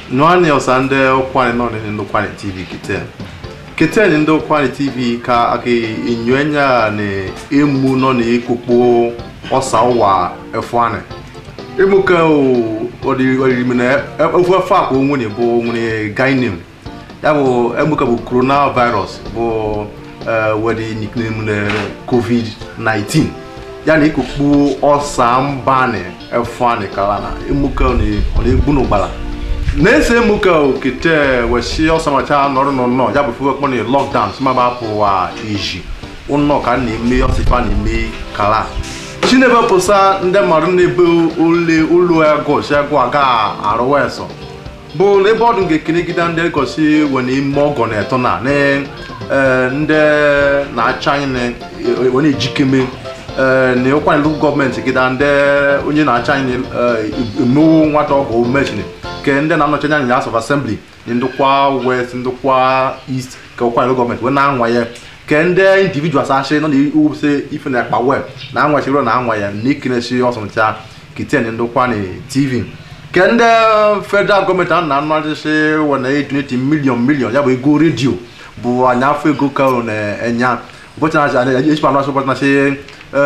nwanne ọsa ndị ụkwani nọ ndị ụkwani tv kete kete ni ndị ụkwani tv ka aka enyoenya na emu nọ na ekpokpo ọsa ụwa efuani emuke ọdịrịrị na efu efu akpa onwere bụ nwere gainim ya bụ emuke bụ coronavirus bụ wedi nickname na covid-19 ya na ekpokpo ọsa mbani efuani kala na emuke ọ na-egbu n'ụgbala na-ese emuke okete wesi ọsamacha nọrọ n'ụlọ ya bụ fuwe kpọ na lockdown simaba pụwa iji ụnọ ka na-eme ọsịfa na-eme kala chinebe pụsa ndị mmadụ na-ebe ole ụlọ egosi ego aga arụ eso bụ ebe ọdụ ga-ekenegide ndị gosi were ime ọgọ na eto na ndị na-acha anyị were ejikeme na ụkwanyelu gọọmenti gida ndị onye na-acha anyị emewo nwata ọgụ mechini ke ndị na-anọchi anya ya of assembly ndịkwa west ndịkwa east ka ụkwanyelu gọọmenti wee na-anwa ya ke ndị individuals achị nọ na-ewupụsị ife na akpa web na-anwachiro na anwa ya na ikinesi ọsọmcha kiten ndịkwa na tv ke ndị federal gọọmenti a na-anụ achịchị wee na-edoneti milion milion ya bụ ego redio bụ anya afọ ego ka na-enya ụbọchị na-achị echikwa anụ achị ụbọchị na-achị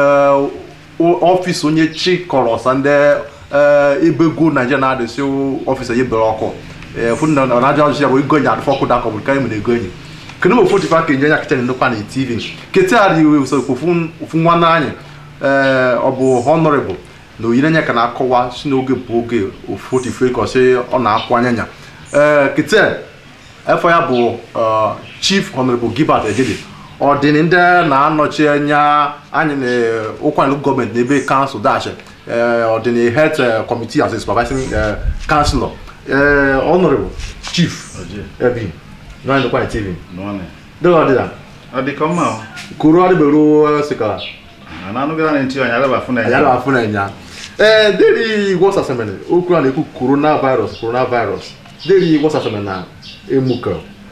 ọfịs onye chịkọrọ ọsa ndị ebe ego naijiria na-adịsị ọfịs ya bere ọkụ na-aja ọchịchị ya bụ ego enyi adịfọ ọkụ dakọ bụ karịa mere ego enyi kedu ma ofu tifa ka enye ya kichin ndokwa na tv kete adị usoro ofu nwanne anyị ọ bụ honorable na oyire anya ka na-akọwa si n'oge bụ oge ofu tife ka ọsị ọ na-akwụ anya nya kete efọ ya bụ chief honorable gilbert ejede ọ dị ndị na-anọchi anya anyị na ụkwanyelu gọọmenti n'ebe kansụl dash ọ dị na health committee as a supervising councilor honorable chief ebi nwanne ndokwa tv dịka ọ dịla ọ dị ka mma o kuru adịbero sikara a na-anụgara na ntị ọnya alaba fụ na ya na-afụ na nya ee deri wọsasemene okwu a na-ekwu coronavirus coronavirus deri wọsasemene na emuka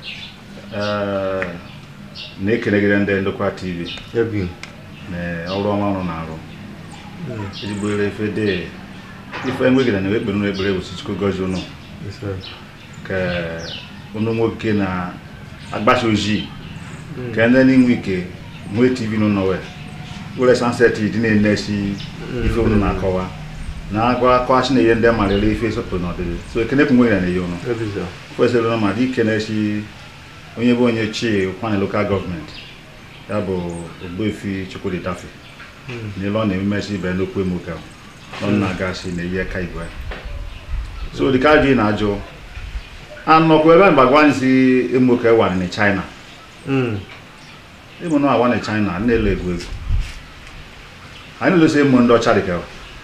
na-ekenegide ndị ndokwa tv ebi na ọrụ ọma ọrụ na-arụ ezigbo ere ife dị ife enwegide na ekpere unu ekpere bụ chukwu gozi unu ka unu nwoke na agbasa ojii ka ndị n'inwe ike nwee tv n'ụlọ wee were sanset dị na-enesi ife unu na-akọwa na-agwa akọwachi na ihe ndị amalere ife sọpụrụ n'ọdịdị so ekene kwu nwere na ihe unu kwesịrị ụlọ ma dị ike na-esi onye bụ onye chi kwana lokal gọọmenti ya bụ ogbuefi chukwudi dafe n'ile ọ na-ememesi ibe n'okwu emuke ọ na-agasị na ihe ka igwe so dịka ajụ na-ajụ anọkwa ebe mgbagwa anyị si emuke wara na china ịmụ na awa na china na-elo egwu egwu anyị na-elosi ịmụ ndị ọcha dịka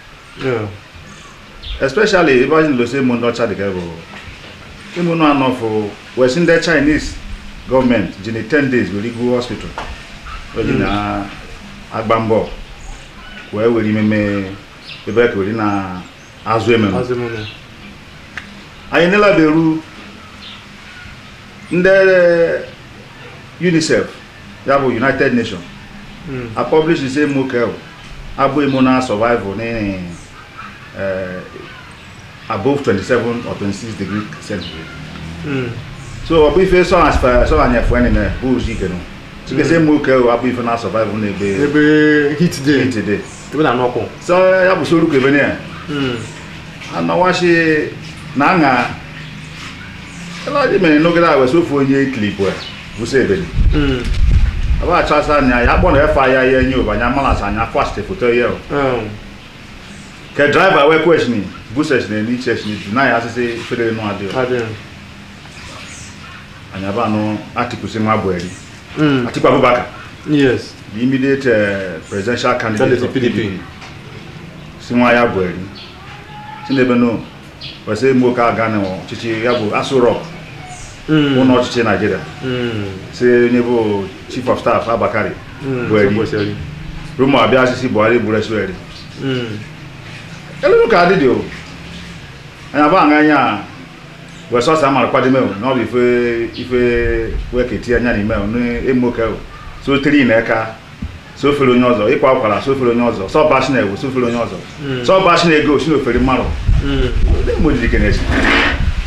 especially ebe anyị na-elosi ịmụ ndị ọcha dịka bụ ịmụ na anọfụ wesi ndị chinese gọọmenti ji na 10 days were igu hospital oji na-agba mbọ wee were imeme ebe ka were na-azụ ememe anyị nelaberu ndị unicef ya bụ united nations a publish say mokel abụ imo na survival ní above 27 or 26 degree centigrade so ọ bụ ife sọ anya fụ enyi na bụ ozi ike nụ tikese mokel abụ ife na survival na ebe ebe hit day hit day ebe na n'ọkụ so ya bụ soruko ebe na anọwashi na aṅa elaji mere n'oge a wesi ofu onye klipụ bụsa ebeli aba achasa anya ya kpọ na efe anya ya enye ụbanya malas anya fast foto ya ke driver wee kweshini buseshini n'icheshini na ya asịsị federe nụ adịghị anya ba anụ atikusi nwa buhari atiku abubakar yes the immediate uh, presidential candidate of pdp si nwa ya buhari si n'ebe no wesi imoke aga na ọchịchị ya bụ aso rock ụlọ ọchịchị naijiria si onye bụ chief of staff abakari buhari rumo abịa asịsị buhari gburu esiweri elelu ka adịdị o anya ba anya anya wee sọsa amara kwadime o na ọ bụ ife ife wee keti anya n'ime o n'emoke o so tiri na eka so ofere onye ọzọ ịkwa akwara so ofere onye ọzọ sọ bashi na ewu so ofere onye ọzọ sọ bashi na ego si na ofere mmadụ ndị mgbe jiri kenesi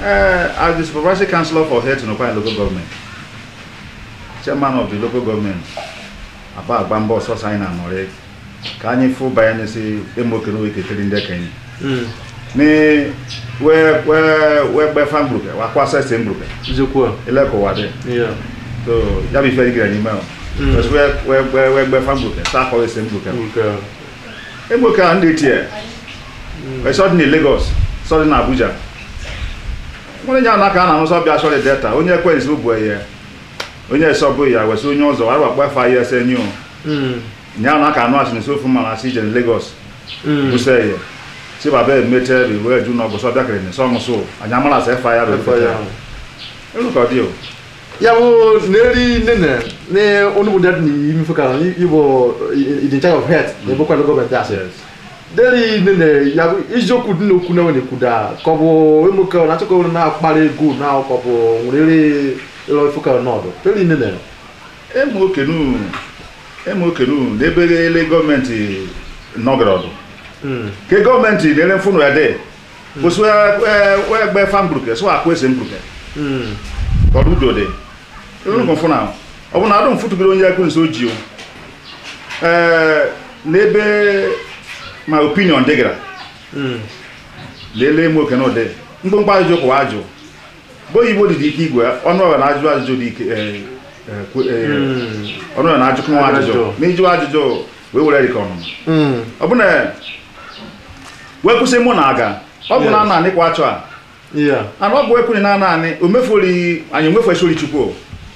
Uh, as the supervisory councillor for health in Okwa local government, chairman of the local government, apa agba mbọ ọsọsọ anyị na-anọrị ka anyị fụ banye n'isi emoke n'oge ketere ndị ekenye ni wee wee wee gbe fan group wa kwa sese group Njekwa. ile ko wade Yeah. so ya bi fe gira ni ma Mm. because wee wee gbe wee gbe fan group sa ko sese group Okay. emoke a ndị tie wee sọ dị na Lagos sọ dị na Abuja nwere nya n'aka a na-anụ sọ bịa sọrọ delta onye ekwensu bụ ihe onye sọ bụ ya wesị onye ọzọ wara wakpa fa ya ese nyu Mm. nya n'aka anụ asị n'isi ofu mma na si ije Lagos Mm. buse ya si baba emete bi wee ju n'ọgụ sọ bịakere ni sọ nwụsụ anyị amara sị fa ya bụ Efa ya. elu ka ọ dị o ya bụ n'eri nene ne onugbu dat ni imi fo kan ibo in charge of health na ebe kwado gọọmenti asị Yes. deri nene ya bụ iziokwu dị n'okwu na nwere kwuda ka ọ bụ emuke ọ na-achọ ka ọ na-akpara ego na ka ọ bụ nwere ịlọ ifo kan n'ọdụ deri nene emu okenu emu okenu n'ebe ele gọọmenti nọgara ọdụ Mm. ke gọọmenti na-ele mfụnụ ya dị kwụsị wee gbe fa mbruke sọ akwa ese mbruke Mm. ọdụ udo dị elu mfụ na ọ bụ na adụ mfụtụgoro onye ekwu nso ji o ee n'ebe ma opinion dịgara Mm. lelee emu okenu dị mkpụmkpụ ajụjụ kwụwa ajụ bụ oyibo dị dị ike igwe ọnụ ọrụ na-ajụ ajụjụ dị ike eh, eh, kwe- eh, Mm. ọnụ ọrụ na-ajụkwu nwa ajụjụ Ajụjụ. na ijụ ajụjụ wee were dịka ọnụma Mm. ọ bụ na wee kwụsị mụ na aga ọ bụ na a na-anị kwa achọ a Yeah. ana ọ bụ ekwuri na naanị o mefuri anyị omefesori chukwu o.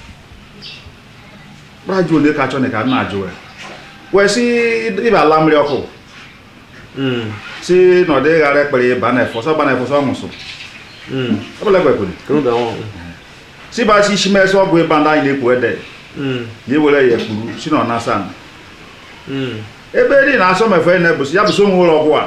kpara jụ ole ka achọ na ka m na-ajụ ya wee si ịba ala mmiri ọkụ Mm. si na ọ dịghị ghara ekpere ịba na efọsọ gba na efọsọ nwụsụ Mm. ọ bụla ekwekwuri Kenu da wọn. si ba si isi mesị ọgwụ ịba ndị anyị na-ekwu ede Mm. ya ewere ya ekpuru si na ọ na-asa ana. Mm. ebe dị na-asọ mefe na ebusi ya bụsi onwe ụlọ ọgwụ a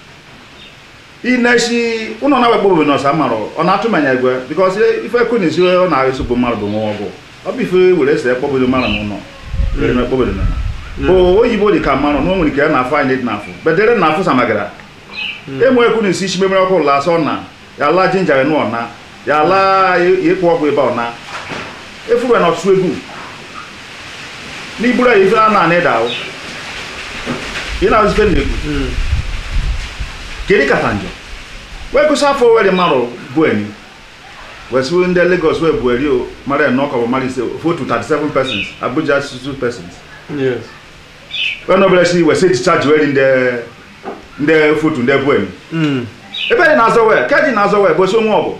inesi ụlọ na-awekpọ obodo n'ọsa marụ ọ na-atụ manya egwe bikọs ife ekwu na isi ọ na-eso bụ mmadụ bụ nwa ọgwụ ọ bụ ife were ese ekpọbodo mmadụ n'ụlọ were na ekpọbodo na o oyibo dị ka mmanụ na o nwere ike ya na afọ anyị dị n'afọ bedere na afọ samagara enwe ekwu na isi isi memere ọkụ la asọ na ya la jinja nụ ọna ya la ịkpụ ọgwụ ebe ọna efuru ya na ọtụtụ egwu n'iburu ya ife a na-anị da ahụ ị na-azụ ife na-ekwu Mm. kedu kata njọ wee kwụsị afọ were marụ bụ enyi wee sị ndị Lagos wee bụ eri o mara nnọọ ka ọ bụ mara ise votu 37 persons Abuja 62 persons Yes. wee nọbere si wee sị discharge wee ndị ndị votu ndị bụ enyi Mm. ebe dị na-azọ wee ka dị na-azọ wee bụ esi onwe ọgụ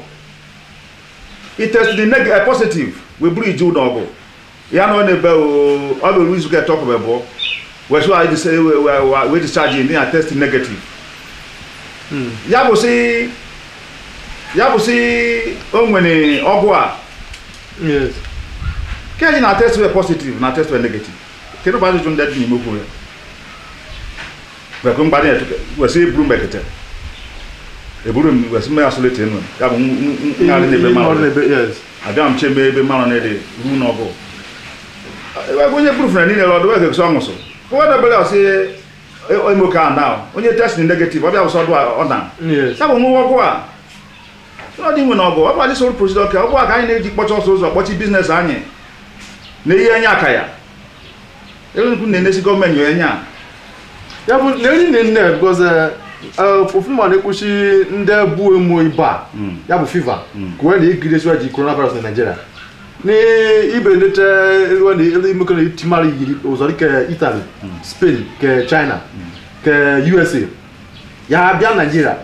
itest dị neg positive wee buru iju ụlọ ọgụ ya na ọ na-ebe o ọ bụ izu ka etọkụ wee bụọ wee sị wee dis- wee- wee- wee discharge ndị na test negative Mm. ya bụ sị ya bụ sị o nwere ọgwụ a Yes. ke anyị na test wee positive na test wee negative kedu bụ ajụjụ ndị dị n'ime okwu ya wekwe mgbadị etuke wesị eburu mbekete eburu m wesị mmanya solite enu ya bụ ngharị n'ebe Ihe mmanụ mmadụ na-ebe- Yes. abịa m cheme ebe mmanụ na-ede ruo n'ọgụ wegwe onye proof na niile ọdụ wege gụsị ọṅụsụ onye debere ọsị emoke a na onye test negative ọbịa wụsị ọdụ ọ na Yes. ya bụ nwa ọgwụ a ọ dị nwe na ọgụ ọ bụ adị soro prosid ka ọgwụ a ka anyị na-eji kpọcha ọsọ ụzọ kpọchi biznes anyị na ihe enye aka ya elenukwu na-enesi gọọmenti enye a ya bụ na enyi nne because ofu ma na-ekwuchi ndị bụ emo ịba Mm. ya bụ fiva Mm. ka wee na igidesiwa ji coronavirus na Nigeria na ibe nleta eruwe na elu imekọ na itimara yiri ụzọ dịka Italy Spain ke China ke USA ya bịa Nigeria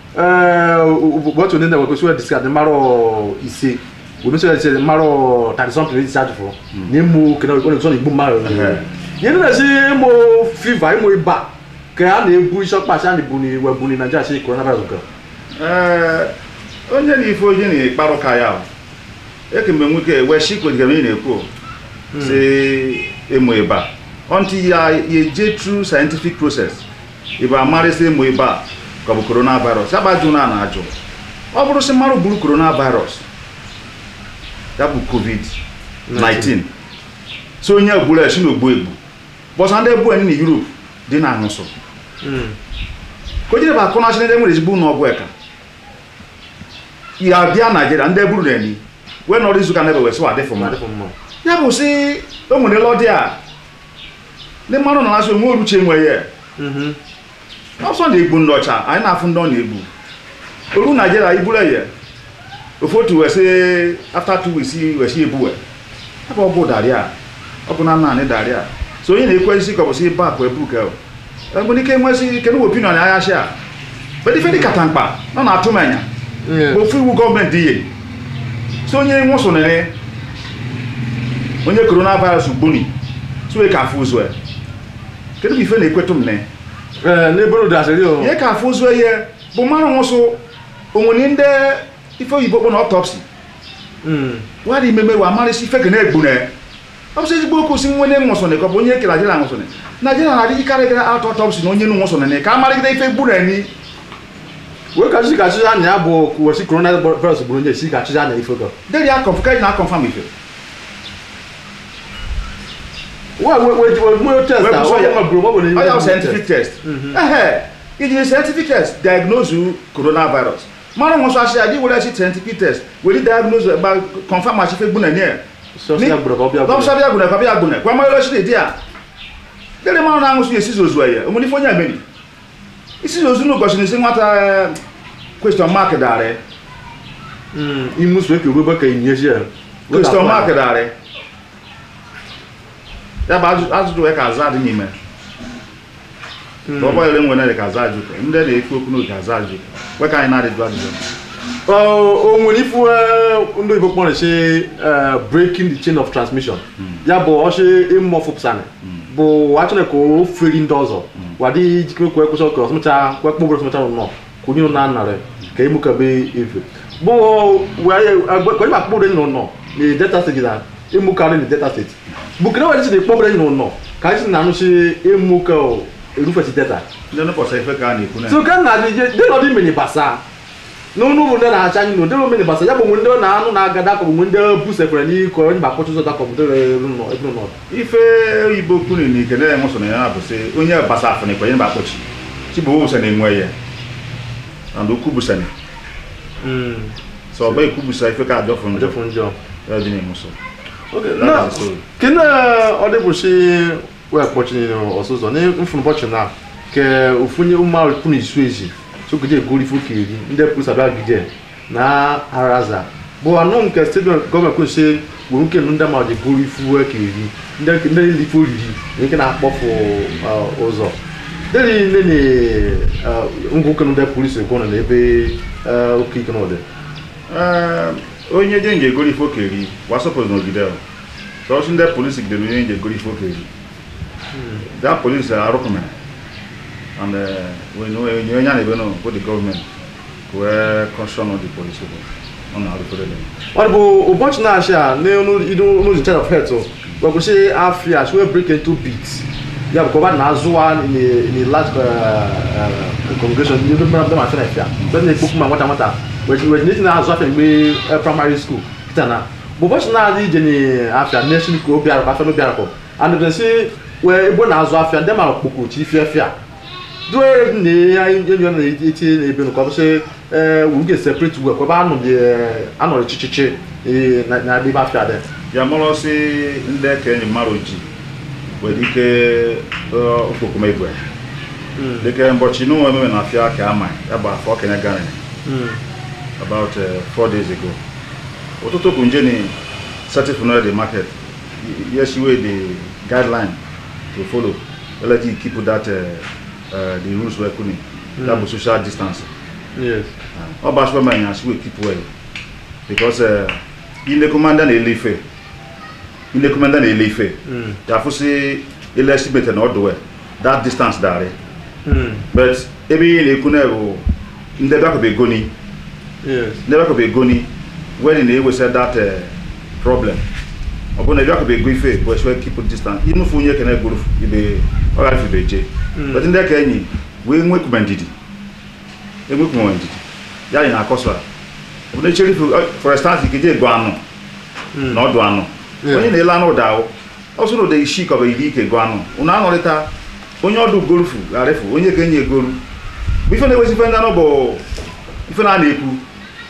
ụbọchị onye na wekwesịwa discard mmarọ ise wemesịwa ise mmarọ 30 something isi ajụfụ na ịmụ kena ọ na-eso na igbu mmadụ Ehe. ihe ndị na-esi ịmụ fiva ịmụ ịba ka a na-ebu isi ọkpa asị a na-ebuni webuni Nigeria si coronavirus nke Ee, onye na ife onye na-ekparụ ka ya o. ekemgbe nwoke wee shikwedịga ị na-ekwu o, si ịmụ ịba until ya ya eje through scientific process ịba amarịsị ịmụ ịba ka ọ bụ coronavirus ya gbajụ na na-ajụ ọ bụrụ sị mmadụ buru coronavirus ya bụ covid-19 so onye egburu esi na ogbu egbu bọsa ndị ebu na Europe dị na anụsụ ka o jire bụ akụ na ndị nwere ezigbo ụlọ ọgwụ eka ya bịa naijiria ndị buru na-eni wee nọrọ izuụka na ebe wee sịwa adịfụ mmadụ adịfụ mma ya bụ sị o nwere lọdị a ndị mmadụ nọ na-asị onwe oruche enwe ya Mhm. ọsọ na-egbu ndị ọcha anyị na-afụ ndị ọ na-egbu oru naijiria iburu ya ofu otu wee sị after two weeks wee sị ebu ebe ọ bụ daria ọ bụ na nna anyị daria so onye na-ekwe isi ka ọ bụ sị bak wee buke enwere ike nwesị kedu opinion agha shi a bedị dị kata mkpa ọ na-atụ m anya Yeah. bụ ofu iwu gọọmenti ihe so onye nwụsụnere onye coronavirus gbuni so ka afụ ụzọ ya kedu bụ ife na-ekwetụ m ne Eh, n'eboro dasịrị o ihe ka afụ ụzọ ihe bụ mmanụ nwụsụ onwere ndị ife oyibo kpọ na ọtọpsi Mm. wadị imeme wa amarịsị ife ga na-egbu na ọ bụsị ezigbo okwu si nwene nwụsụnị ka ọ bụ onye ke naijiria nwụsụnị naijiria na-adịghị karị gara atọ ọtọpsi na onye nu nwụsụnị ka amarịgide ife gbu na ni wee ka chi ka chi anya ya bụ kwụwesi coronavirus gburu onye chi ka chi anya ife gọ deri akọf ka eji na-akọnfam ife wee wee wee wee mụ test Wee a kwụsị ya. wee gburu ọ bụ na ọ ya bụ scientific test ehe iji scientific test diagnose coronavirus mara nwụsụ asị adị were si scientific test were diagnose gba confam achife gbu na nie sọsọ ya gburu ka ọ bịa gburu lọ́pùsá bí agunà ìpàbí agunà kwa mọ́ lọ́sí lè díà lẹ́rẹ̀ máa náà ń sún èsì òzù ẹ̀yẹ òmùní fún yà mẹ́ni isi òzù ní gọ̀ṣì ní sí nwata eh, question mark dàrẹ́ Mm, imu so eke webe ka inye shi ya question mark dàrẹ́ ya bụ ajụ- ajụjụ wee ka aza dị n'ime lọ́pọ̀ ere nwere ka aza ajụ ndị na-ekwu okwu n'oge aza ajụ wee ka anyị na-adịjụ ajụjụ o nwere ifu eh, ndị oyibo kpọrọ shi eh, breaking the chain of transmission ya bụ ọchị ịmụfụpụsanị bụ achọrọ ka o feri ndị ọzọ wadị jikere kwe kwụsị ọkụ ọsụmcha kwe kpọgburu ọsụmcha nọ kwụnye nọ na narị ka emukabe ife bụ kwenye ma kpọgburu nọ nọ na delta state na emukarị na delta state bụ kene wadị si na kpọgburu nọ nọ ka anyị si na anụchi emuka erufesi delta ndị nụpọsa ife ka a na-ekwu na so ka na dị dị nọdị mini basa n'ọnụ ụlọ ndị na-acha anyị n'ụdị mini basa ya bụ mgbe ndị na-anụ na-agada ka ọ bụ mgbe ndị busekwere n'iko onye ba akpọchi ụzọ dakọ bụ ndị ebe nọ ebe nọ ife oyibo kwuru na ike na enwe so na ya bụ sị onye basa afọ na ikwenye ba akpọchi chibu wusa na-enwe ya and ukwu busani so ọba ikwu busa ife ka adọfụ njọ ọjọfụ njọ ya dị na-enwe so Okay, That na is the story. kene ọ dịbụchi wee kpọchi ọsụzọ na mfụnụbọchị na ke ofunye ụmụ kwunu isu ezi sogoje egori ifu ka eri ndị pụsabịa gide na araza bụ anụ nke steeti gọọmenti kwesị gwuru nke ndị ma ji goro ifu ka eri ndị ndị niile ife oriri na nke na-akpọfụ uh, ụzọ dịrị nne na ngwa oke ndị polisi gụnọ na ebe uh, oke ike n'ọdị Ee, onye je nje egoro ife okeri wasọpụrụ n'ogide ahụ sọsọ ndị polisi gidere onye nje egoro ife okeri da polisi arụkụmere and onye onye a na-ebe nọ bụ the gọọmenti wee kọshọn the polisi bụ ọ na-arụfere dem ọ bụ ụbọchị na-achị a n'ụlọ in charge of health gbakwụsị afia she wey break into beats ya bụ kọba na-azụwa in a- in a large uh, uh, congregation ndị mmadụ mmadụ ma fere fia ndị na-ekpokwu ma nwata nwata wee n'eti na-azụ afia mgbe eh, primary school kita na bụ ụbọchị na-adị ije n'afia nation ka obi arụkọ afia n'obi arụkọ andụbesi wee ebe ọ na-azụ afia ndị mara kpokwochi ifia fia due na enyi ọ na-etinye n'ebe nụ ka ọ bụ sị ee wu ga separate ugbu a kwaba anọghị anọrị chichichi ee, na na ebe afịa dị ya mụrụ si ndị ka enyi mmadụ ji nwere ike okpokoma igwe dịka mbọchị n'ụwa ememe na afịa ka ama ya bụ afọ okenye gari about uh, four days ago ụtụtụ bụ nje ni certify the market yes wey the guideline to follow let you keep that uh, uh, the rules wey kuni that bụ social distance yes ọ bụ asụpa manya asị wey keep well because uh, inekomanda na-ele ife inekomanda na-ele ife Mm. ya fụsị ele estimate na ọdụ well that distance dari Mm. but ebe ihe na-ekwu na bụ ndị bịakọba egoni yes ndị bịakọba egoni when na-ewesa that uh, problem ọ bụrụ na ebe akọba ego ife bụ eswe keep distance inufu onye kene gburu ibe ọ gara ife beje Mm. but ndị ka enyi wee nwekwume ndidi enwekwume ndidi ya anyị na-akọsọ bụ na echere ife for instance ikeje ego anụ Mm. na ọdụ anụ Yeah. onye na-ele anụ ụda ahụ ọ sụrụ ụda isi kọba iri ike ego anụ ụnụ anọrịta onye ọdụ gorufu gharịfu onye ka enyi egoru bụ ife na-ewezi ife ndị anụ bụ ife na a na-ekwu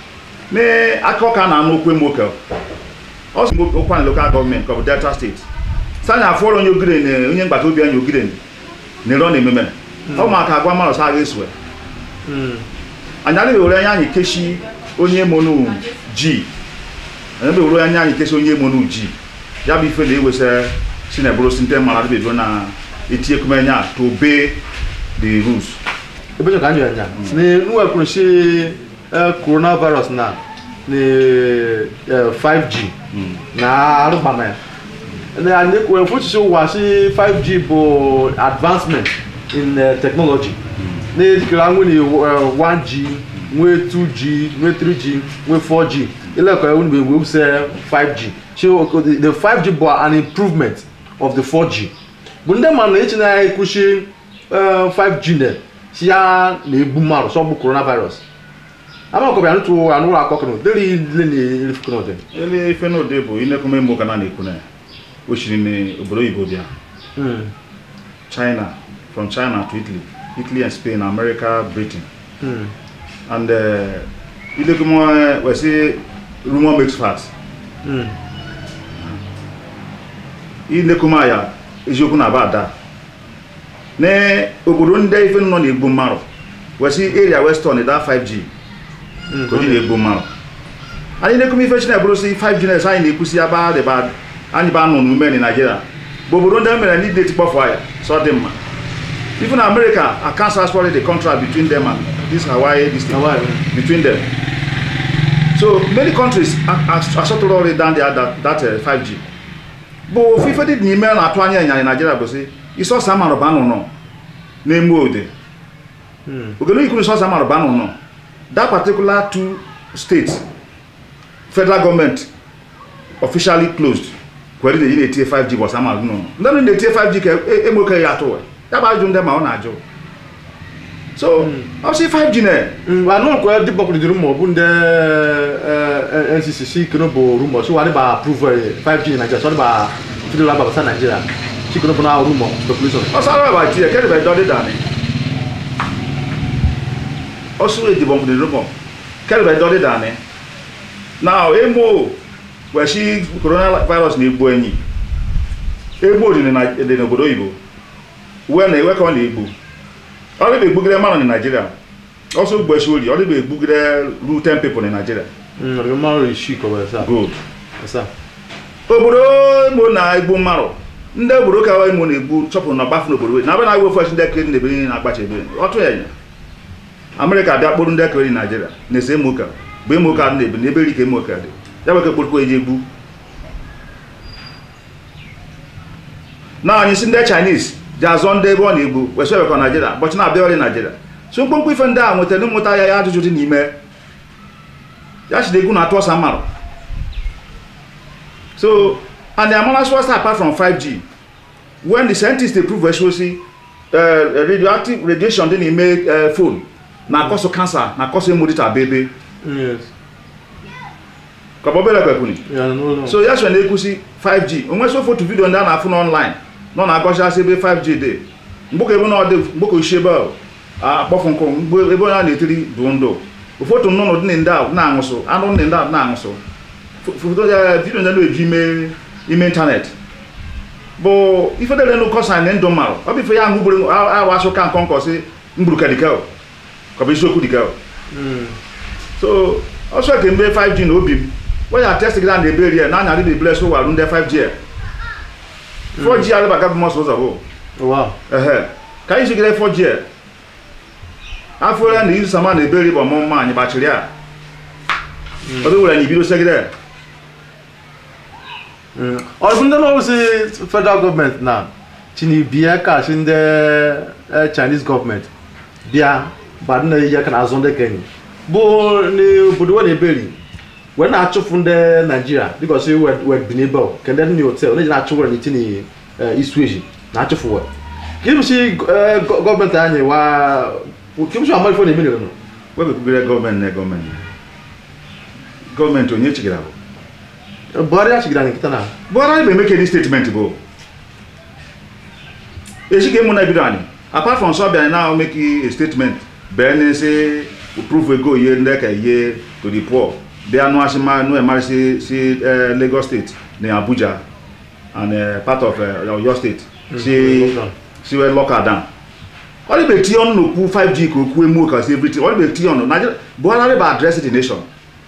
n'aka ọka na-anụ okwu emoke ọ sị okwa na lokal gọọmenti ka ọ bụ delta steeti sanya afọrọ onye ogire na onye mgbata obi anya ogire na-ere na ememe ọ ma ka agwa mmadụ sa agha esue anyị adịghị ewere anya anyị keshi onye monu ji anyị adịghị ewere anya anyị keshi onye monu ji ya bụ ife na-ewesa si na ebụrụ sinte mara adịbedo na etinyekumenye to obey the rules ebe chọ ka anyị anya ni nwa kwuru si eh, coronavirus na ni eh, 5G na arụgbama ya na anyị kwuru fuchichi ụwa si 5G bụ advancement in eh, technology na ejikere anwụ ni eh, 1G nwee 2G nwee 3G nwee 4G ilekọ ewu mgbe ewu se 5G so okay, the the 5G bụ an improvement of the 4G bụ ndị mmadụ na echi na ekwuchi eh, 5G na si ya na-egbu mmadụ sọ bụ coronavirus amakọbịa ntụ anụrụ akọkọrọ dịrị ile na erifukọnọdị ele ife n'ode bụ inekume mụ ka na na-ekwu na o siri n'obodo oyibo bịa china from china to italy italy and spain america britain and uh, ilekume wesi rumor makes fast ilekume ya eziokwu na aba ada na obodo ndị ife nọ na-egbu mmadụ wesi area western da 5g ka o ji na-egbu mmadụ anyị na-ekwume ife china bụrụ si 5g nes anyị na-ekwusi aba dịba anyị ba nọ n'ume na naijiria bụ obodo ndị mere ndị deti kpọfụ ya so dị mma even na america a cancel as the contract between them and this hawaii this thing Hawaii. between them so many countries asọtụrụ ọrụ down there that, that uh, 5g bụ fife dị n'ime na-atụ anya ịnyanya naijiria bụ si isọsa amarụba nụnọ na-eme ode ogene ikwu isọsa amarụba nụnọ that particular two states federal government officially closed kwere na na-etinye 5g bọs amarụba nụnọ ndị nọ na-etinye 5g ka emoke ya atụ ya bụ ajụ ndị ma ọ na-ajụ so ọ sị 5g na anụrụkwa dị gbapụrụ dị rumọ bụ ndị eh, eh, ncc si kene bụ rumọ si wadị ba approve eh, 5G na Nigeria sọ dị ba fidel ababasa Nigeria si kene bụ na rumọ speculation ọsara ba tie kẹ́ni bẹ̀ dọ́dí dání ọsùn èdìbò fún ìdúró kẹ́ni bẹ̀ dọ́dí dání now emo wẹ̀sí coronavirus na-egbu enyi egbu dị na dị n'obodo oyibo uwe na ewe ka ọ na-egbu ọ dịbe egbugide mmadụ na naijiria ọsọ gbesi ori ọ dịbe egbugide ru 10 people na naijiria ọdịbe mmadụ isi kọba esa good esa obodo imo na-egbu mmadụ ndị obodo ka imo na-egbu chọpụrụ na ọgbafu n'obodo na abịa na agwa ofe ndị ekiri na ebe niile na-agbacha ebe ọtụ ya nya amerịka abịa kpụrụ ndị ekiri naijiria na-ese emoka bụ emoka na ebe n'ebe rike emoka dị ya bụ ka kpụrụkwa eji egbu na anyị si ndị chinese ji azọ ndị ebe ọ na-egbu wesị ewekọ naijiria bọchị na-abịa ọrịa naijiria so mkpụmkpụ ife ndị a nwetara mmụta ya ya ajụjụ dị n'ime ya chide egwu na-atụ ọsa mmadụ So, and the Amalas was apart from 5G. When the scientists they prove actually uh, radioactive radiation didn't make uh, phone, na cause of cancer, na cause of mudita baby. yes Kabobele kwekuni. ya n'ụlọ So yes when they see 5G. Onwe so photo video ndị a na-afụ online. Nọ na agọcha ebe 5G dị. Mgboke ebe na ọ dị mgboke oshebe akpọfụ nkụ mgbe ebe onye a na-etiri bụ ndụ. Ụfọdụ nnụnụ dị ndị a na-aṅụsụ, anụ ndị a na-aṅụsụ. foto ya vidio ndị na-eji ime ime ịntanetị bụ ife dere nụ kọsa na ndụ mmarụ ọ bụ ife ya ahụ gburu arụ asụ ka nkọ nkọ si mgburuka dịka ka bụ isiokwu dịka so ọsọ ke mgbe 5g na obi m waya test gị na ebe rie na anya dị bles warụ ndị 5g a 4g arịbaga bụ mọsụ ụzọ bụ wow ehe ka anyị jigide 4g a afọ ya na izu sama na ebe rie bụ ọmụmụ anyị gbachiri a ọ bụ were anyị bido segide ọ bụ ndị n'ọrụ si federal gọọmenti na chinibie ka si ndị eh, chinese gọọmenti bịa ba dị na-eyi aka n'azụ ndị kenyi bụ n'obodo we na-eberi wee na-achụfụ ndị naijiria dịka si wed binibel ke ndị dị na hotel na-eji na-achụ were n'itini isu eji na-achụfụ we ka ịbụsi gọọmenti anyị wa ka ịbụsi amalifo na-eme nụ wepụgide gọọmenti na gọọmenti gọọmenti onye chigara bụ buhari achigara anyị nkịta na buhari anyị bụ emeke statement bụ echi ka emu na ebido anyị apart from sọ bịa na make a statement bee na say proof ego ihe ndị ka ihe to the poor bịa nụọ asị ma nụ emari si si eh, lagos steeti na abuja and eh, part of eh, oyo steeti si lockdown. si wee lọka down ọ dịbe tinye ọnụ n'okwu 5g ka okwu emu ka si everything ọ dịbe tinye ọnụ Nigeria buhari bụ address the nation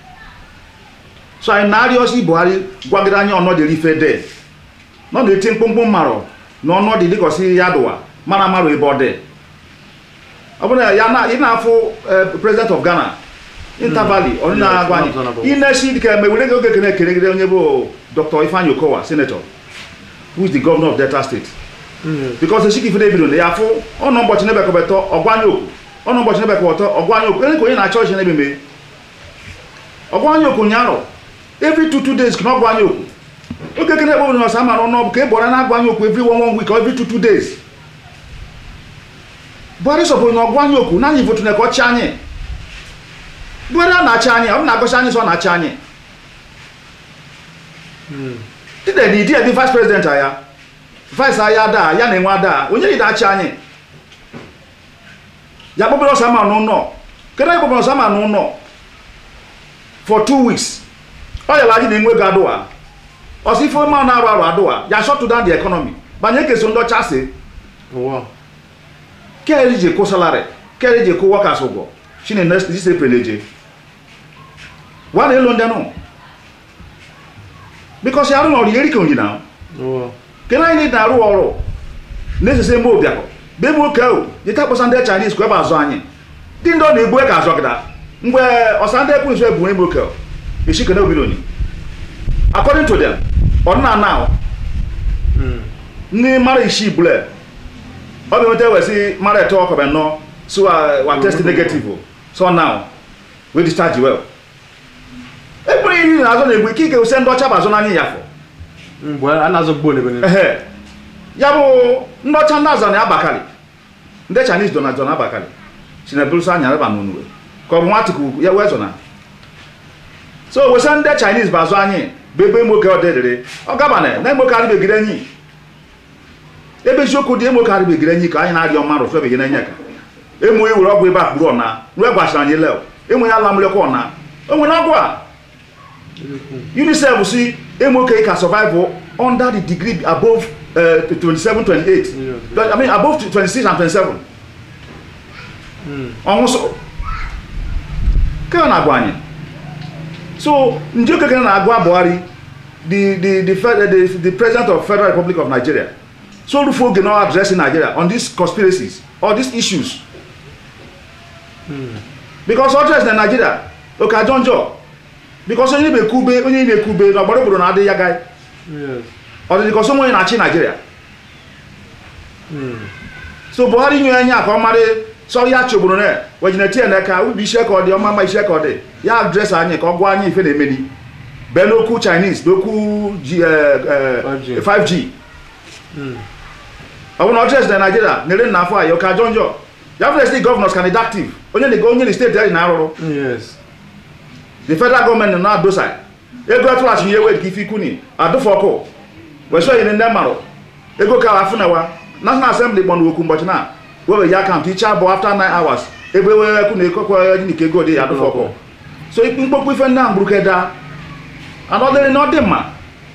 so anyị na-arịọsi buhari gwagide anyị ọnọdụ ife de nọ na-eti mkpụmkpụ mmarụ na ọnọdụ dịkọsi ya dụwa mara amarụ ebe ọ dị ọ bụrụ na ya na ị na-afụ eh, president of ghana intervali ọ na-agwa anyị Yes, inesi dịka eme were gị oge kene kelegide onye bụ dr ifeanyi okowa senator who is the governor of delta state because esiki ifede ebido na ya afụ ọnụ ụbọchị nebekọbetọ ọgwanye okwu ọnụ ụbọchị nebekọbetọ ọgwanye okwu onye ka onye na-achọ ọchị n'ebeme ọgwanye okwu nyarọ every two two days ka na ọgwanye okwu oge kene ekpe na ọsa mara ọnụ ka e bọrọ na-agwanye okwu every one one week or every two two days buhari sọpụrụ na ọgwanye okwu na anyị votu na ka ọ chị anyị buhari a na-achị anyị ọ bụ na-agọchi anyị sọ ọ na-achị anyị dịda dị dị dị vice president ya vice aya ada ya na enwe ada onye dị achị anyị ya kpọbere ọsama n'ụlọ kedu anyị kpọbere ọsama n'ụlọ for two weeks ọ yara anyị na-enwe ego adụwa ọsọ ife ma na-arụ arụ adụwa ya shut down the economy banye keso ndị ọcha si Wow. kere ji kwụ salary kere ji kwụ workers ụgwọ shine next this april eje wa na elu ndị nụ because ya arụ na ọrụ ya erike onyi na Wow. kena anyị na-arụ ọrụ na-esese mgbe ụbịakọ be m oke ahụ jita kpọsa ndị chinese ka ebe azụ anyị ndị ndị ọ na-egbu ka azụ gịda mgbe ọsa ndị ekwu nso ebu ebe oke esi kene obiloni according to them ọdịna now Mm. ndị mara isi bule ọ bụ enweta wesi mara eto ọkọbe nọ so wa wa test negative o. so now we discharge well ekpere iri na azụ na-egbu ike ike ose ndị ọcha bụ azụ n'anya ya fọ Mgbe a na-azọ gbuo n'ebe niile. ehe ya bụ ndị ọcha ndị azọ na abakali ndị chinese dona zọ na abakali si na eburusa anya reba n'onuwe ka ọ bụ nwatiku ya wee zọ na so wesa ndị chinese bụ azụ anyị bụ ebe emoke ọ dịrịrị ọ gabana na emoke arịbegide enyi ebe eziokwu dị emoke arịbegide enyi ka anyị na-arịọ mmadụ fụ ebegide enyi ka emu ewere ọgwụ ebe a kpuru ọna ruo gwachara anyị lel enwe ya ala mlekwa ọna o nwere ọgwụ a unicef si emoke ka survive under the degree above uh, 27 28 Yeah. i mean above 26 and 27 Mm. ọnwụ so ka ọ na-agwa anyị so ndị okekere na-agwa buhari the, the, the, fed- the, the president of federal republic of nigeria so rufu oge na addressing nigeria on these conspiracies or these issues because address na nigeria oke ajọ njọ because onye na-ekube onye na-ekube na ọgbara obodo na-adị ya gai Yes. ọ dị dịka onye na-achị nigeria Mm. so buhari nye anya ka ọ mara sọ ya chọgburu na wejineti n'aka ubi ise ka ọ dị ọma ma ise ka ọ dị ya adres anyị ka ọ gwa anyị ife na-emeli bee n'okwu chinese n'okwu G- eh, eh, 5G. 5g Mm. ọ bụ na ọdres na naijiria na-ere na afọ anyị ụka jọ njọ ya fere steeti gọvanọs ka dị active onye na onye na steeti anyị na-arụrụ Yes. the federal gọọmenti nọ na-adosa ego atụghachi ihe wee ka ife ikwu ni adụfụ ọkụ wesọ yiri ndị marụ ego ka afụ na wa national assembly gbọnụ okwu mbọchị na wewe ya akaụntụ iche abụọ after 9 hours ebe wee ekwu na ekokwa jinike ego dị ya adụfụ ọkụ so ikpe mkpokpu ife ndị ahụ gburu keda anọdịrị na ọ dị mma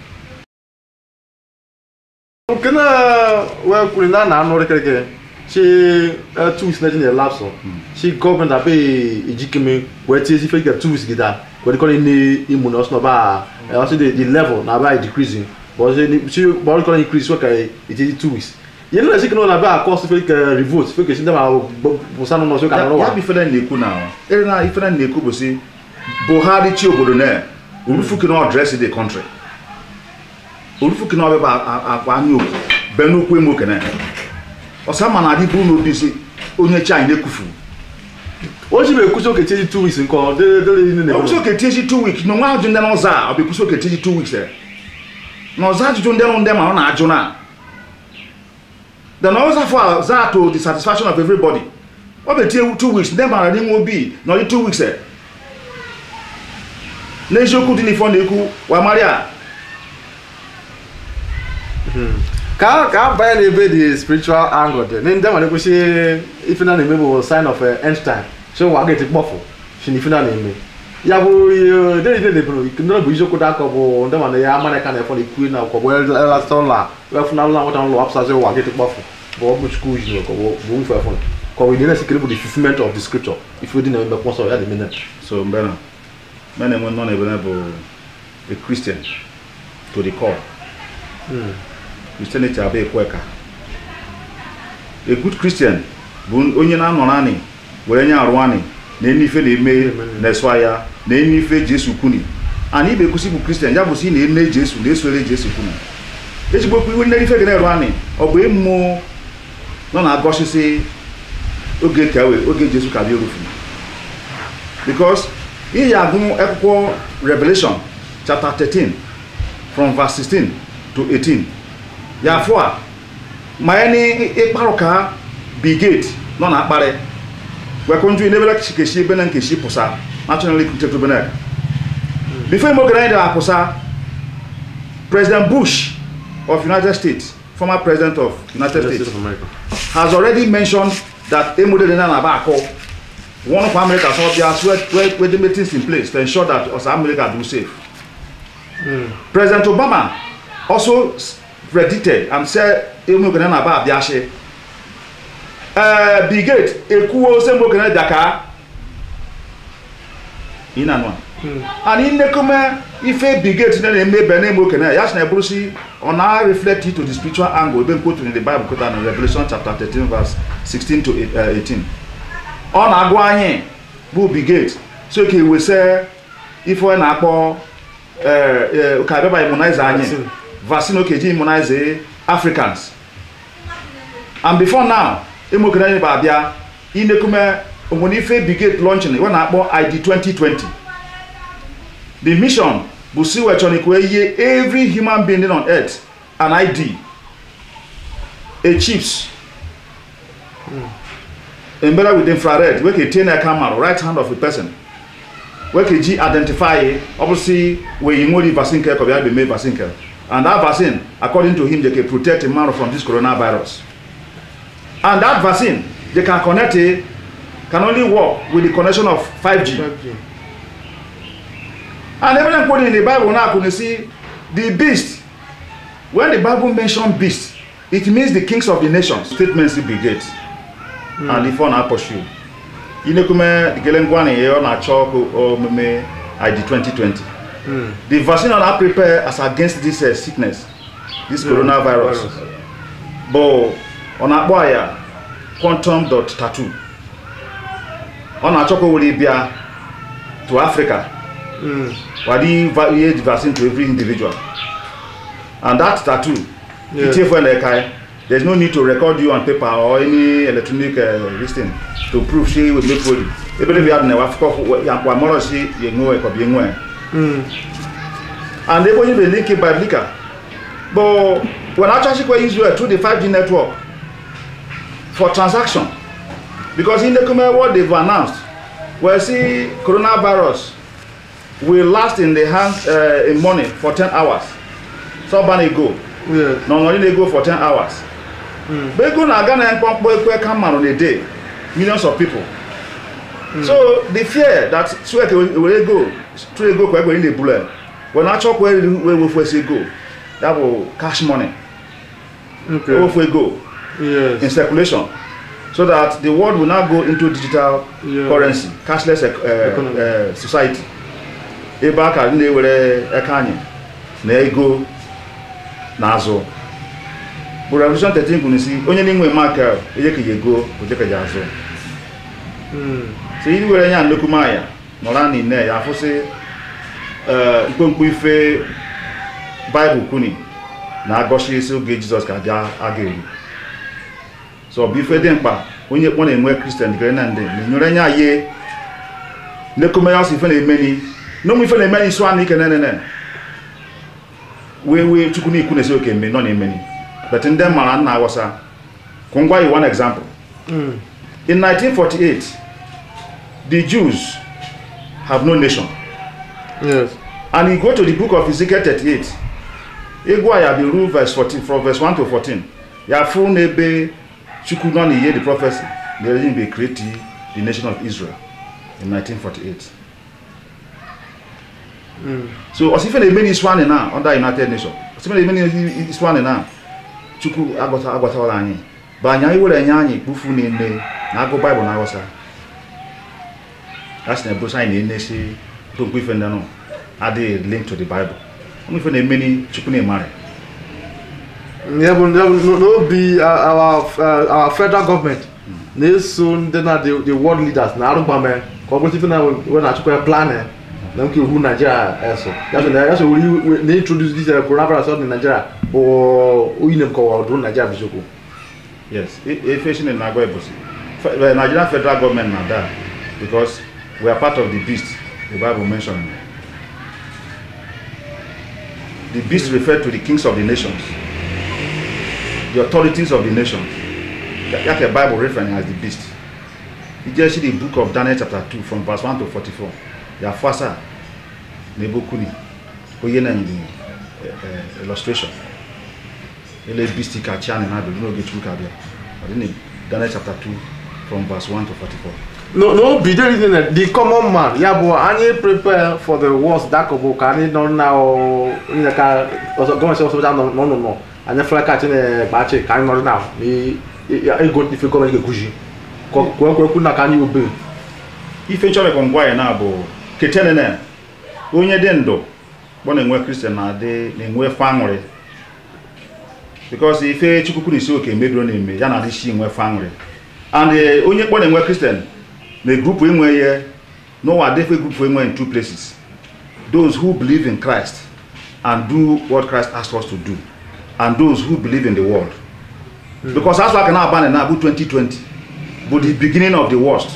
nke na wee kwuru na a na-anụ rịkịrịkịrị chi two weeks na-eji na-elapsụ chi gọọmenti abe ejikeme wee tie ife ike two weeks gida wee dịkọrọ ne imu na ọsọ ba ọsọ the the level na aba decreasing but ọsọ chi gbọrọ dịkọrọ increase wee ka eji two weeks ihe nna chi kene na aba akọ ọsọ ife ike revolt ife ike chi ndị ma bụsa n'ụlọ ọsọ ka nọrọ ya wa bụ ifere na-ekwu na ere na ifere na-ekwu bụ si buhari chi obodo na orufuki na ọdresi the country orufuki na ọbịba akwa anya okwu be n'okwu eme okene ọsa ma na adị bụrụ n'obi si onye chi anyị na-ekwufu o ji bụ ekwusi oke tie two weeks nke ọ dịrị dịrị ihe ọ kwụsị na-eme oke tiechi two weeks na onwe ajụjụ ndị n'ụzọ a ọ bụ ekwusi oke tiechi two weeks eh. na ọza ajụjụ ndị nụ ndị ma ọ na-ajụ na then ọzọ afọ a za to the satisfaction of everybody ọ bụ etie two weeks ndị mara n'inwe obi na ọdị two weeks eh. n'eziokwu dị n'ife ọ na-ekwu wa maria ka ka a banye n'ebe the spiritual angle dị ndị nwere kwesị ife na na-eme bụ sign of uh, end time so wa ga-eti kpọfụ si na ife na na-eme ya bụ ihe dere ide debere ndị bụ isiokwu dị aka bụ ndị mana ya amara ka na-efọ na ikwu na akwụkwọ bụ elasta ụlọ wefunalụ na nwata ụlọ apụsazi ụwa gị tụkpafụ bụ ọ bụ chukwu ji ka bụ bụ ife efọ ka ọ bụ ihe na-esikere bụ the fulfillment of the scripture ife dị na eme kwọsọ ya dị mene so mgbe na mgbe na-enwe nọ n'ebe na bụ a christian to the core christianity abụ ekwe ka a good christian bụ onye na-anọrọ anị were nye arụ anị na enu ife na-eme na-eso ya na enu ife jesu kwuni ana ibe ekwusi bụ kristian ya bụ si na ene jesu na-esore jesu kwuni ezigbo okwu iwe nne ife ga na-eru anị ọ bụ ịmụ nọ na-agọsisi oge ka we oge jesu ka bịa erufu because ihe ya agụ akwụkwọ revelation chapter 13 from verse 16 to 18 ya afọ a ma ya ni ịkparụ ka bigate nọ na akparị wekonju inebela keshi ebe na nkeshi pụsa national recruited tribunal before imogara anyị dara pụsa president bush of united states former president of united states has already mentioned that emodele na na-aba akụ one of america so bia where the meetings in place to ensure that us america do safe president obama also predicted and said emogara na-aba abịashi ee brigade ekwuwo ose mgbe okenye daka ị na-anụ a and nnekome ife brigade na na-eme ebe na-eme okenye ya sị na eburusi ọ na-reflect it to the spiritual angle ebe nkwotu in the bible kota na revelation chapter 13 verse 16 to 18 ọ na-agụ anyị bụ brigade so ka ewese ife ọ na-akpọ ka abịaba immunize anyị vaccine okeji immunize africans and before now emokere anyị bụ abịa inekume onwere ife brigade launching ọ na-akpọ id 2020 the mission bụ si wechọrọ ihe every human being on earth an id a chips embedded with infrared wey ka tie na camera right hand of a person wey ka ji identify ọ bụ si wee yi nwere vaccine nke kọbịa bụ mee vaccine nke and that vaccine according to him dey can protect a man from this coronavirus and that vaccine they can connect it can only work with the connection of 5G. 5G. And everything quoted in the Bible now can see the beast. When the Bible mentions beast, it means the kings of the nations. Statements brigade. Mm. And if on our pursue. Inekume gelengwani ye na chok omeme ID 2020. Mm. The vaccine on our prepare as against this uh, sickness, this mm. coronavirus. Virus. But ọ na-akpọ ya quantum dot tattoo ọ na-achọ ka o were bịa to africa wadi ihe vaccine to every individual and that tattoo itiefo na eka there is no need to record you on paper or any electronic uh, listing to prove say we make body ebele bi adị na wafọ ya mkpọ amọrọ si ya enwe ka ọ bụ enwe and ebe onye bụ link biblical but when actually kwa israel through the 5g network for transaction because in the comment what they've announced well see coronavirus will last in the hands uh, in money for 10 hours so ban go Yeah. no no they go for 10 hours mm. but go na Ghana mkpọmkpọ ekwe come on a day millions of people so the fear that swek were go through ego kwa egbe in the bullet when I chop where where we first go that will cash money Okay. ofu ego in Yes. circulation so that the world will now go into digital Yeah. currency cashless uh, Economy. uh, society ebe a ka ndị na-ewere aka anyị na ego na-azụ bụ revolution 13 kwuru si onye na-enwe maka ejekeghị ego ojekeghị azụ Mm. so iri were nya nnukwu maya nọrọ na ine ya afụsị eh, mkpomkpo ife baịbụl kwuni na-agọchi isi oge jizọs ka bịa aga eri so ọ bụ ife dị mkpa onye kpọ na-enwe kristian dịkere na ndị na-enyere nya ye nnekume ya ọsọ ife na-emeni n'ụmụ ife na-emeni isu anụ ike nenene wee wee chukwu na ikwu na-esi oke mme nọ na-emeni but ndị mara nna aghọsa kwụ ngwa you one example Mm. In 1948, the Jews have no nation. Yes. And you go to the book of Ezekiel 38, Egwa ya biru verse 14, from verse 1 to 14. Ya fu n'ebe Chukwu nọ n'ihe the prophecy, the reason be create the nation of Israel in 1948. so osife na-eme n'isi anyị na under united nation osife na-eme n'isi anyị na chukwu agwata agwatawala anyị bụ anyị anyị were nye anyị kpufu na-ene na agụ baịbụl na aghọsa a sị na ebusa anyị na-enesi okpukpe ife ndị nọ adịghị link to the bible ụmụ ife na-eme ni chukwu na-emari ya bụ ya bụ n'obi uh, our uh, our federal government na-eso ndị na the the world leaders na arụgbame ka ọ bụrụ ife na we na-achịkwa ya planning na nke iwu Nigeria eso ya so na ya so wuri na introduce this uh, coronavirus in Nigeria bụ oyi na mkọwa ọdụ Nigeria bụ isiokwu yes i- ife shi na-agwa ebusi Fe- eh, nigerian federal government na da because we are part of the beast the bible mention the beast refer to the kings of the nations the authorities of the nations ya ka bible referring as the beast you just see the book of daniel chapter 2 from verse 1 to 44 ya fasa na ebe okwu ni onye na the uh, illustration ele beast ka chi anyị na-abịa n'oge chukwu ka abịa ọ dị na daniel chapter 2 from verse 1 to 44 no n'obi there is na the common man ya bụ anyị prepare for the worst dakọbụ ka anyị nọ na ọ- onye ka ọzọ gọọmenti ọsọ nọ n'ụlọ anyị fere ka chi na-egbachi ka anyị nọrọ na i- i- ego ife gọọmenti ga-ekwuzi kwekwu na ka anyị obe ife nchọrọ ngwa anyị na bụ ketenene onye dị ndụ kpọ na-enwe kristian na-adị na-enwe fe aṅụrị bikos ife chukwukwu na isi oke mebiro na-eme ya na-adị shi enwe fe aṅụrị and eh, onye kpọ na-enwe kristian na grupu enwe ihe n'ụwa defe grupu enwe in two places those who believe in christ and do what christ asked us to do and those who believe in the world because asụ aka na-agbanị na bụ 2020 bụ the beginning of the worst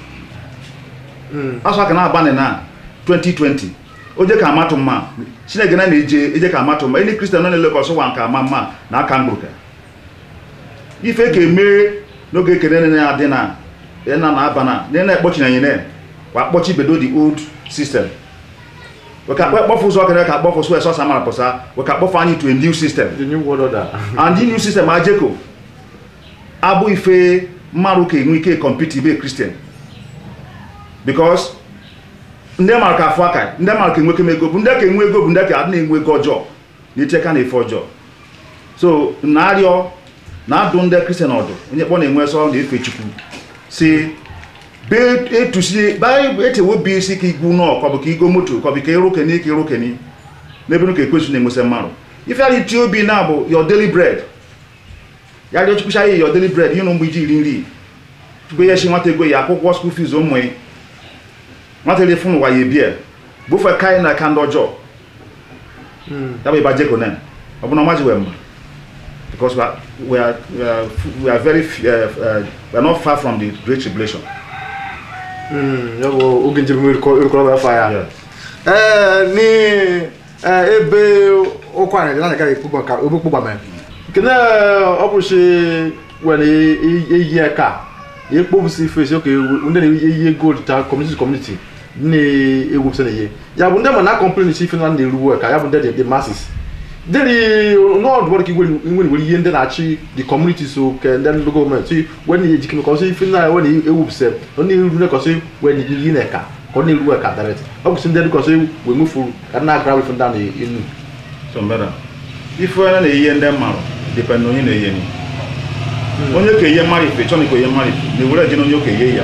asụ aka na-agbanị na 2020 oje ka amatụ mma chineke na na-eje eje ka amatụ mma ndị kristian nọ na-elekọsị ụwa nke ama mma na aka mgburuka ife ka emee n'oge ekele nene ya dị na na na aba na nene na-ekpọchi na nyene wa kpọchi bedo the old system weka kpọfụ ụzọ kere ka kpọfụ sụ esọsa mara pụsa weka kpọfụ anyị to a new system the new world order and the new system ajeko abụ ife mmadụ ka enwe ike compete ibe kristian because ndị mara ka afọ aka ndị mara ka enweke m ego bụ ndị ka enwe ego bụ ndị ka adị na-enwe ego ọjọọ na icheka na efe ọjọọ so na-arịọ na-adụ ndị kristian ọdụ onye kpọ na-enwe sọ na-efe chukwu si be etusie baịbụl echewe obi isi ka igwu nọ kọbụ ka igo moto kọbụ ka ịrụ keni ka ịrụ keni n'ebe nụ ka ekwesu na-enwesị mmadụ ife ara iti obi na bụ your daily bread ya rịọ chukwucha ya your daily bread ihe na mgbe iji iri nri chukwu ya shi nwata ego ya akwụkwọ school fees ụmụ ya nwata ere fún ụwa ya ebie bụfe kaị na aka ndị ọjọọ ya bụ ịba jekonen ọ bụ na ọma ji wee mma because we are, we are, we are, we are very f- uh, uh, we are not far from the great tribulation ya bụ oge njem erukọrọ afọ ya Yeah. ee ni ee, ebe ụkwa anyị na agaghị ekpugba ka ebe kpugba mee nke na ọ bụ shi were eyi aka ya ekpobụsi ife esi oke ndị na-eyi gold ta community to community na-ewupụsa na ihe ya bụ ndị ma na complain si ife na na-eruwe ka ya bụ ndị the masses dịrị n'ọdụ ọrụ ka igwe nwere ihe ndị na-achị the community so ke ndị ndị gọọmenti wee na ejike kọsị ife na wee na-ewupụsa ọ na-eru na kọsị wee na ihe na ka ka ọ na-eru ka direct ọ bụsị ndị kọsị wee nwefuru ka na-agara ife ndị a na-enu so mbeda ife onye na-eyihe ndị mmadụ depend na onye na-eyihe ni onye ka eyihe mmadụ ife chọrọ ka eyihe mmadụ ife na-ewere eje na onye ka eyihe ya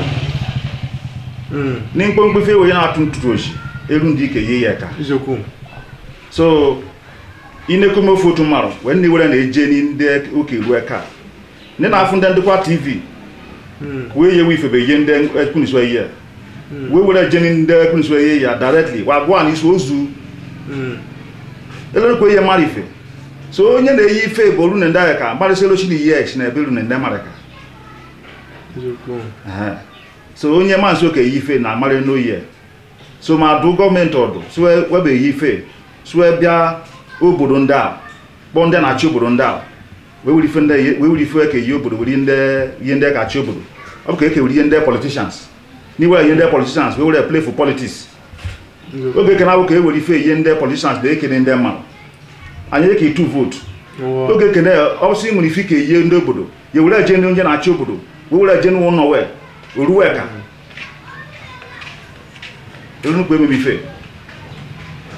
ní mkpomkpo ife onye na-atụ ntụtụ oshi eru ndị ike yie ya ka eziokwu so inekome ofe otu mmadụ wee ndị were na-eje ni ndị oke ruo ka ndị na-afụ ndị ndịkwa tv wee yewe ifebe ihe ndị ekwuniswa ihe wee were je ni ndị ekwuniswa ihe ya directly wa gwa na isi ozu elerekwa ihe mmadụ ife so onye na-eyi ife bụ olu na ndị agha ka mgbarịsịla ochi na ihe echi na ebe elu na ndị mmadụ ka eziokwu Ehe. so onye maazị oke yi ife na amarị n'oyi so ma dụ gọọmenti ọdụ sue webe yi ife sue bịa obodo ndị a kpọọ ndị na-achị obodo ndị a wee were ife ndị wee were ife ka eyi obodo were ndị ihe ndị ka achị obodo ọ bụ ka eke were ihe ndị politicians n'iwere ihe ndị politicians wee were play for politics oge eke na-abụ ka e were ife ihe ndị politicians na-ekene ndị mmadụ anyị eke itu votu oge ekene ọsị nwere ife ka eyie ndị obodo ya were eje ndị onye na-achị obodo wee were eje n'ụlọ wee oruwe ka elu nnukwu emebi ife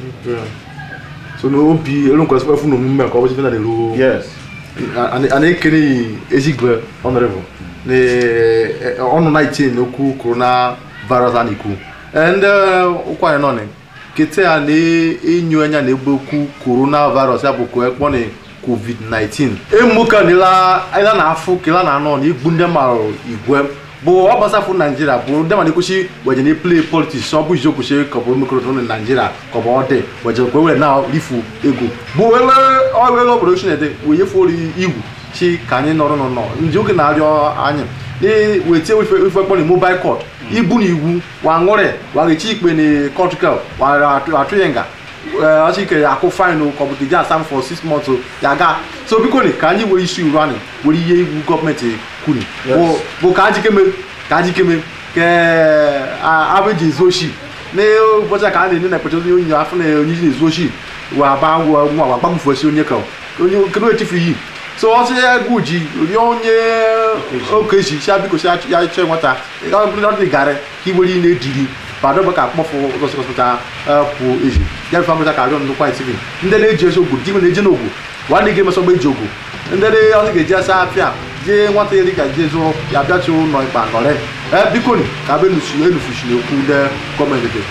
so na obi elu nkwesịkwa efu na omume ka ọ bụchi ife na na-eru yes a na-ekene ezigwe honorable na eh, ọnụ na iche n'okwu corona virus a na-ekwu Eh, ndị ụkwanye nọ ni kete a na-enyo anya na egbe okwu corona virus ya bụ ka ekpọ na covid-19 emuka nila ila na afụ kela na anọ na igbu ndị mara igwe bụ ọ gbasafụ naijiria bụ ndị ma na-ekwuchi weje na play politics ọ bụ izi okwuchi ka ọ bụ mekọrọta na naijiria ka ọ bụ ọ dị weje kwe were na rifu ego bụ wele ọwele obodo chinede wee nyefe ori igwu chi ka anyị nọrọ nọ nọ ndị oge na-arịọ anyị wetie ife ife kpọrọ mobile court ibu na iwu wa ṅụrị wa gechi ikpe na kọtụkel wa atụ ya nga ọchị ike akụ faịnụ ka ọ bụ dịga asam for six months o, ya ga so biko ni ka anyị were isi uru anyị were ihe iwu gọọmenti kwuru Yes. bụ bụ ka ajikeme ka ajikeme ke abeji ezu oshi na ụbọchị a ka a na-enye na ekpecha onye onye afọ na onye iji na-ezu oshi wa ba ngwa nwa wa gbagbufuosi onye ka onye kedu echifu iyi so ọsị egwu ji rịọ onye okeji si biko si ya chọọ nwata ọ dị garị ka iwere ihe na-ejiri bado ka akpọfụ ụzọsịkọsịkọta pụ eji ya bụ famịta ka arịọ nnukwu anyị tv ndị na-eji esi ogwu dịgwe na-eji n'ogwu nwanne gị emesọ mgbe eji ogwu ndị ọzọ ga-eji asa apịa jee nwata ya dịka jee zụọ ya bịachi ụlọ ikpe nọrị ee biko ni ka be elufuchi na-ekwu ndị gọọmenti dị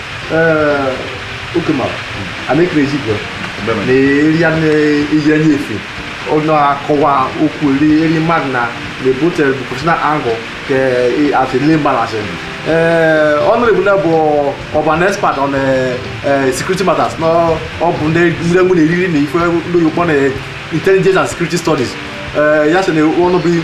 ee oke mara a na-ekere ezigbo na eri ya na-eyi anya efe ọ na-akọwa okwu eri eri mmadụ na na-ebute professional angle ke as a layman as in uh, honorable na bụ ọban expert on uh, security matters na ọ bụ ndị ndị enwe na-eriri na ife ndị oyibo na intelligence and security studies uh, ya sị na ọnụ bụ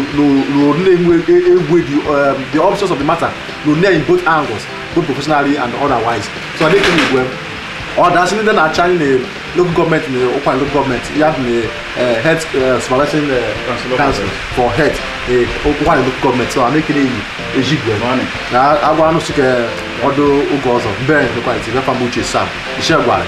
n'olu na-enwe egwu the, um, the options of the matter no in both angles both professionally and otherwise so I think igwe ọ dasị ndị na-achị anyị na local gọọmenti na ụkwa local gọọmenti ya bụ na health supervising council for health ụkwa na local gọọmenti so a na-ekele iyi ejigwe na agwa anụ sike ọdụ oge ọzọ mbe ndekwa iti befa m uche sam ishe gwara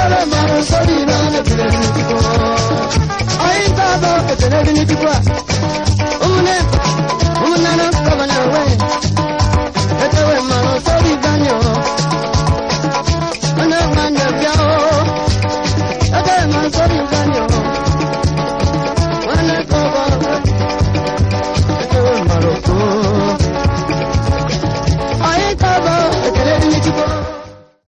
Sorry,